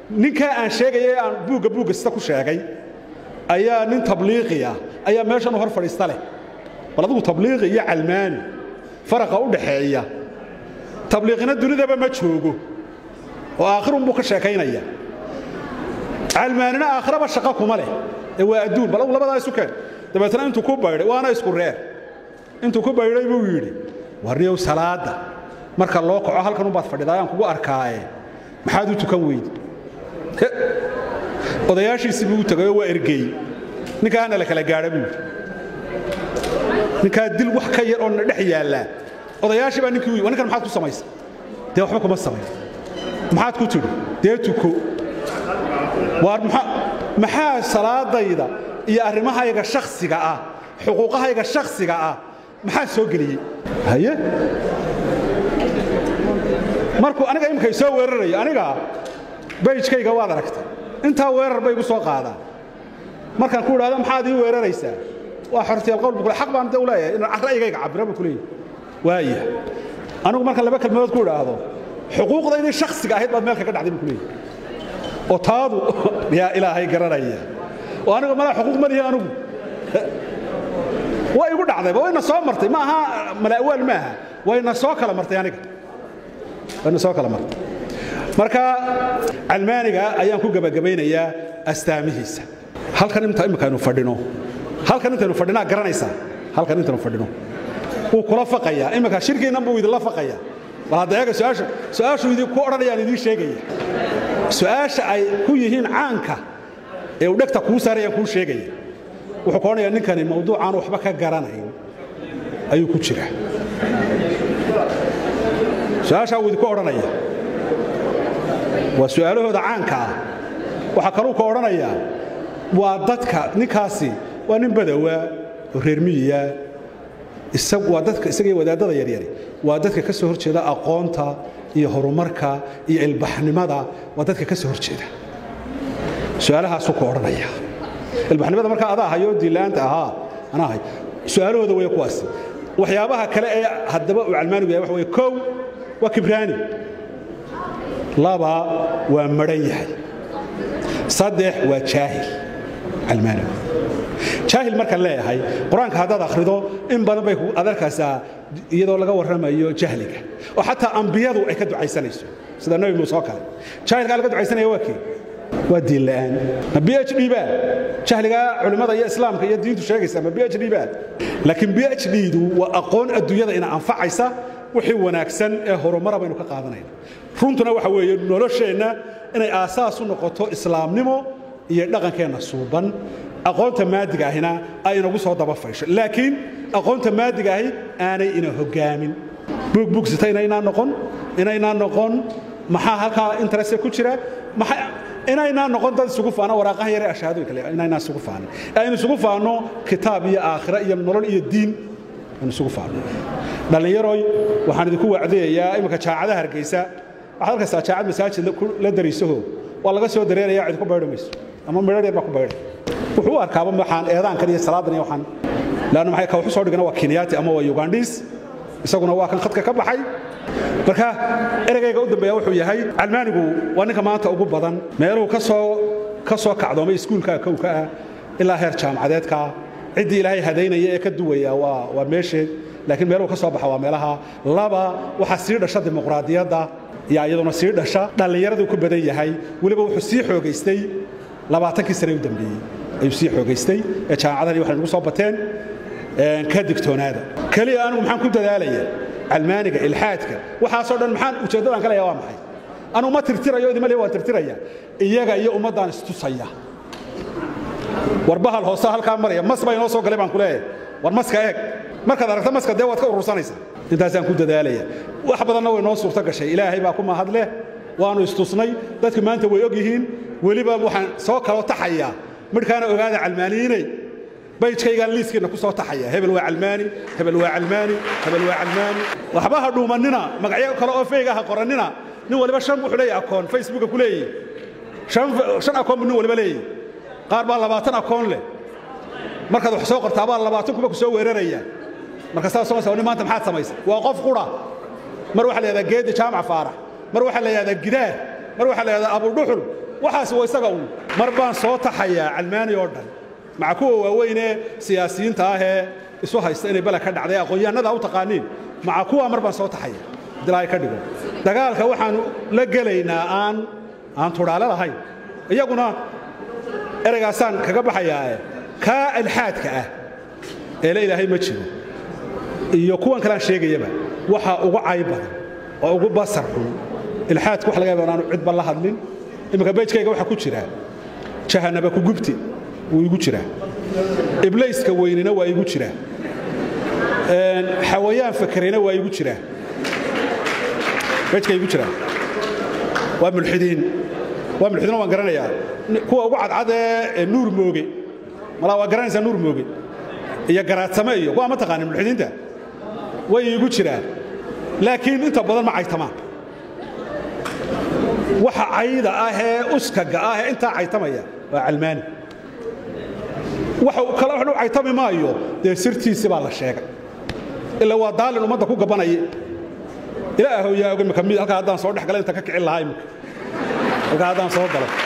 ninkaa aan sheegaya ee aan buugga buugga sida ku sheegay ayaa nin tabliiqiya ayaa meeshan u hor fadhiista leh bal adigu tabliiqi iyo calmaani faraqa u dhaxeeya tabliiqina dunidaba ma joogo oo aakhirunbuu ka sheekaynaya calmaanina aakhiraba shaqo kuma leh ee waa adduun bal adigu labadaa isu keen dabeetna intuu ku baydhay waana isku reer intuu ku baydhay buu yidhi warniyow salaadda marka loo kaco halkan umbaad fadhidaa ayaan kugu arkaaye maxaad u tukan weydi odayaashiisii buu u tegayoo waa ergeey ninkaana la kala gaadha buu yidhi ninkaa dil wax ka yar oo na dhex yaallaa odayaashii baa ninkii u yidhi ninkan maxaad ku samaysay dee waxba kuma samayn maxaad ku tidhi dee tuko waar maxaa salaadayda iyo arrimahayga shakhsiga ah xuquuqahayga shakhsiga ah maxaa soo geliyey haye markuu aniga imikay soo weerarayo aniga bayjkayga waad aragtay intaa weerar bay igu soo qaadaan markaan ku idhahdo maxaad ii weeraraysaa waa xortiyal qowl bukule xaq baan de u leeyahay inaan ra'yigayga cabira buu ku leeyahay waaya anigu markaan laba kelmadood ku idhaahdo xuquuqdaydii shakhsiga ahayd baad meel kaga dhacday buu ku leeyahay oo taadu yaa ilaahay garanaya oo anigu malaa xuquuq ma lihi anigu waa igu dhacdayba wayna soo martay ma aha mala'waal maaha wayna soo kala martay aniga wayna soo kala martay marka calmaaniga ayaan ku gebagabaynayaa astaamihiisa halkan inta imikaaynu fadhino halkan intaynu fadhinaa garanaysaa halkan intaynu fadhino wuu kula faqayaa imika shirkiinnan buu idinla faqayaa bal hadda eega su'aasha su'aashuu idinku odhanayaan idiin sheegaya su'aasha ay ku yihiin caanka ee uu dhegta kuu saarayaan kuu sheegaya wuxuu ka odhanayaa ninkani mawduucaan waxba ka garanayn ayuu ku jira su'aashaa wuu idinku odhanaya waa su'aalahooda caanka ah waxaa kaluu ka odhanayaa waa dadka ninkaasi waa nin badowaa oo reer miyiya waa dadka isaga iyo wadaadada yaryari waa dadka ka soo hor jeeda aqoonta iyo horumarka iyo ilbaxnimada waa dadka ka soo hor jeeda su'aalahaasuu ka odhanaya ilbaxnimada markaa adaa hayo diilaanta ahaa anaa hay su'aalahooda weeye kuwaasi waxyaabaha kale ee haddaba uu calmaanigu yahay waxa weeye kow waa kibraani laba waa madhan yahay saddex waa jaahil calmaanigu jaahil markaan leeyahay qur-aanka haddaad akhrido in badan bay ad arkaysaa iyadoo laga warramayo jahliga oo xataa ambiyadu ay ka ducaysanayso sida nebi muuse oo kale jaahilkaa laga ducaysanaya waa kii waa diin la'aan ma b h d baa jahligaa culimmada iyo islaamka iyo diintu sheegaysa ma b h d baa laakiin b h d-du waa aqoon adduunyada ina anfacaysa wixii wanaagsan ee horumara baynu ka qaadanayna runtuna waxa weeye nolosheenna inay aasaas u noqoto islaamnimo iyo dhaqankeenna suuban aqoonta maadiga ahina ay inagu soo daba faysho laakiin aqoonta maadiga ahi aanay ina hogaamin buugbuugsita inaynaa noqon inaynaa noqon maxaa halkaa intereste ku jira inaynaa noqon dad isugu faana waraaqaha yare ashhaadooyin kale inaynaa isugu faano aynu isugu faano kitaab iyo aakhira iyo nolol iyo diin aynu isugu faano dhallinyaroy waxaan idinku wacdayayaa imika jaacadaha hargeysa waxaad arkaysaa jaacad masaajid la dariisaho waa laga soo dareeraya cid ku baydho mayso ama midhar yar baa ku baydhay wuxuu u arkaaba waxaan eedaankan iyo salaadan iyo waxaan laanna maxay ka wuxu soo dhigana waa kenyaati ama waa ugandhiis isaguna waa kan khadka ka baxay marka eragayga u dambeeya wuxuu yahay calmaanigu waa ninka maanta ugu badan meeluhu kasoo ka soo kacdoomay iskuulka kowka ah ilaa heer jaamacadeedka ciddii ilaahay hadaynaya ee ka duwaya waa waa meesheed laakiin meeluhu ka soo baxa waa meelaha laba waxaa sii dhasha dimuqraadiyadda yaa iyaduna sii dhasha dhallinyaraduu ku badan yahay weliba wuxuu sii xoogaystay labaatankii sane u dambeeyey ayuu sii xoogaystay ee jaamacadani waxay nagu soo bateen ka digtoonaada keliya anigu maxaan ku dadaalaya calmaaniga ilxaadka waxaasoo dhan maxaan ujeeddadaan ka leeyahay waa maxay anugu ma tirtirayo idima leeyahay waan tirtiraya iyaga iyo ummaddaan istusaya war bahal hoose halkaa maraya mas baa inoo soo galay baan ku leeyahay war maska eeg markaad aragto maska dee waad ka urursanaysaa intaasaan ku dadaalaya wax badanna way noo suurto gashay ilaahay baa ku mahad leh waannu istusnay dadku maanta way og yihiin weliba waxaan soo kaloo taxayaa midhkaana ogaada calmaaniyiinay bayjkaygaan liiskiinna ku soo taxaya hebel waa calmaani hebel waa calmaani hebel waa calmaani waxba ha dhuumannina magacyo kale oo feyga ha qorannina nin waliba shan wuxuu leeyahay akoon facebooka ku leeyahy shan akoon buu nin waliba leeyahy qaar baa labaatan akoon leh markaad wax soo qortaa baa labaatan kuba ku soo weeraraya marka saas soo nin maanta maxaad samaysay waa qof qura mar waxaa la yidhahdaa geedi jaamac faarax mar waxaa la yidhahdaa gidaar mar waxaa la yidhahdaa abudhuxul waxaas waa isaga uun mar baan soo taxayaa calmaani oo dhan maca kuwa waaweynee siyaasiyiinta ahee isu haysta inay bala ka dhacday aqoon-yahanada u taqaaniin maca kuwa mar baan soo taxaya dilaahay ka dhigo dagaalka waxaanu la gelaynaa aan aan tudhaale lahayn iyaguna ereygaasaan kaga baxayaae kaa alxaadka ah eele ilaahay ma jiro iyo kuwan kaleaan sheegayaba waxa ugu cayb badan oo ugu basar xun ilxaadku wax laga yaba inaanu cidba la hadlin imminka beejkayga waxaa ku jira jahanaba ku gubti wuu igu jiraa iblayska weynina waa igu jiraa xawayaan fakerina waa igu jiraa beejka igu jiraa waa mulxidiin waa mulxidiin waan garanayaa kuwa ugu cadcad ee nuur mooge malaa waa garanaysaa nuur mooge iyo garaadsame iyo kuwa ma taqaanin mulxidiinta way igu jiraan laakiin inta badan ma caytamaan waxa cayda ah ee uskaga ah ee intaa caytamaya waa calmaani waxa kale waxnu caytami maayo dee sirtiisi baa la sheegay ilaa waa daalin ummadda ku gabanaya ilaahow yaa oga imika mid halkaa haddaan soo dhex gala inta ka kicin lahaa imika halkaa haddaan soo galo